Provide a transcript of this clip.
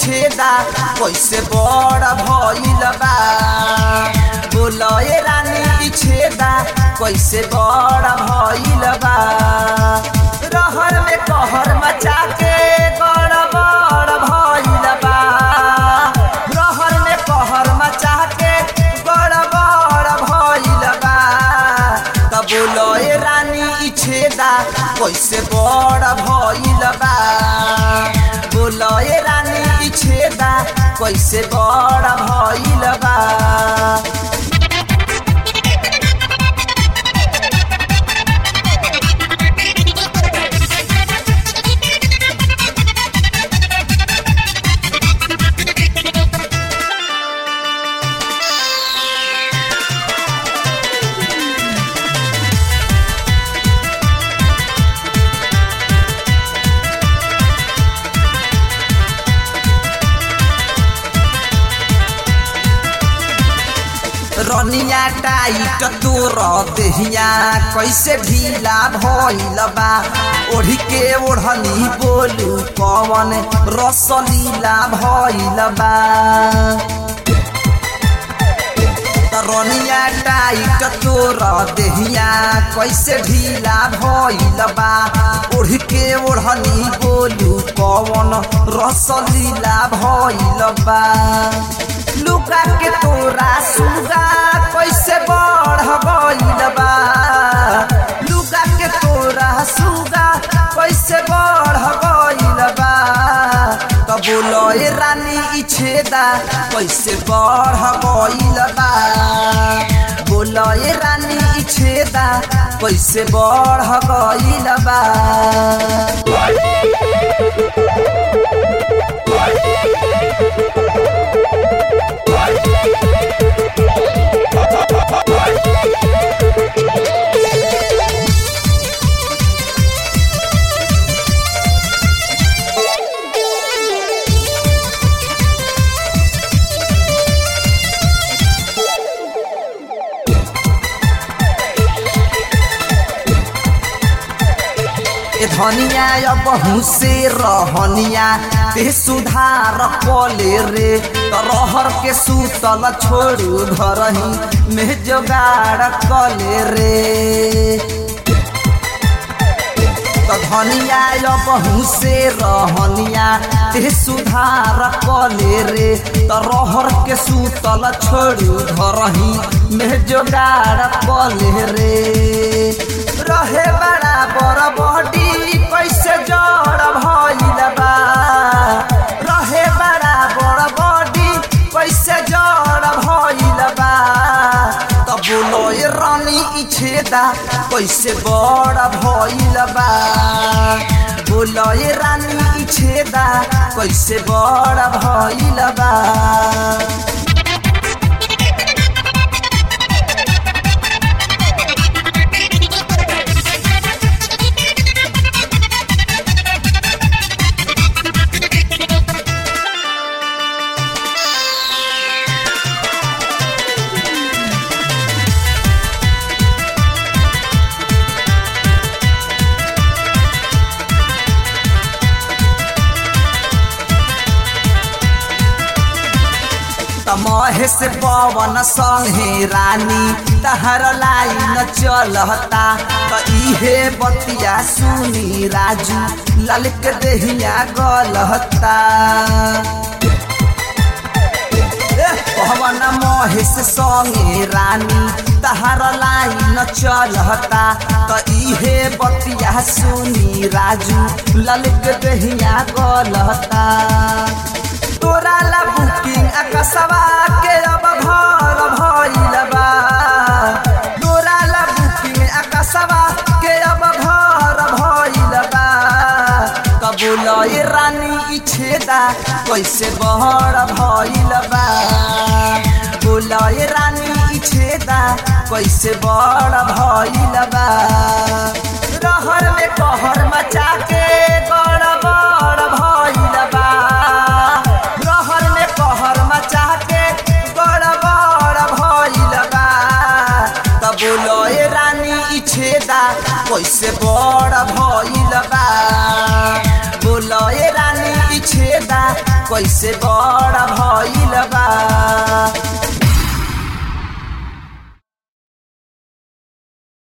छेदा कैसे बड़ भइल बा बोलए रानी ई छेदा कैसे बड़ भइल बा रहर में कहर मचा के गड़बड़ भइल बा रहर में कहर मचा के गड़बड़ भइल बा त बोलए रानी ई छेदा कैसे बड़ भइल बा बोलए रानी ई छेदा कैसे बड़ भइल बा रनिया टाइट तोर देहिया कैसे ढीला भइल बा ओढ़ी के ओढ़नी बोलू कवन रसलीला भइल बा रनिया टाइट तोर देहिया कैसे ढीला भइल बा ओढ़ के ओढ़नी बोलू कवन रसलीला भइल बा लुका के तोरा सुगा कैसे बढ़ गइल बा लुका के तोरा सुगा कैसे बढ़ गइल बा त बोलए रानी ई छेदा कैसे बढ़ गइल बा बोलए रानी ई छेदा कैसे बढ़ गइल बा ए धनिया अब से रहनिया ते सुधार कले रे त रहर के सुतल छोड़ू घर ही में जोगाड़ कले रे त धनिया अब से रहनिया ते सुधार कले रे त रहर के सुतल छोड़ू घर ही में जोगाड़ कले रे रहे बड़ा बड़ बॉडी कैसे जड़ भइल बा रहे बड़ा बड़ बॉडी कैसे जड़ भइल बा त बोलो ये रानी ई छेदा कैसे बड़ भइल बा बोलो ये रानी ई छेदा कैसे बड़ भइल बा महेश पवन संगे रानी तहर लाइन चलता त इहे बतिया सुनी राजू ललक देहिया गलता पवन महेश संगे रानी तहर लाइन चलता त इहे बतिया सुनी राजू ललक देहिया गलता तोरा ला बुकिंग आकाशवा के अब घर भइल बा तोरा ला बुकिंग आकाशवा के अब घर भइल बा कबूल रानी ई छेदा कैसे बहर भइल बा बोलए रानी ई छेदा कैसे बड़ भइल बा रहर में कहर मचा के गड़बड़ भइल बा रहर में कहर मचा के गड़बड़ भइल बा त बोलए रानी ई छेदा कैसे बड़ भइल बा बोलए रानी ई छेदा कैसे बड़ा भइल बा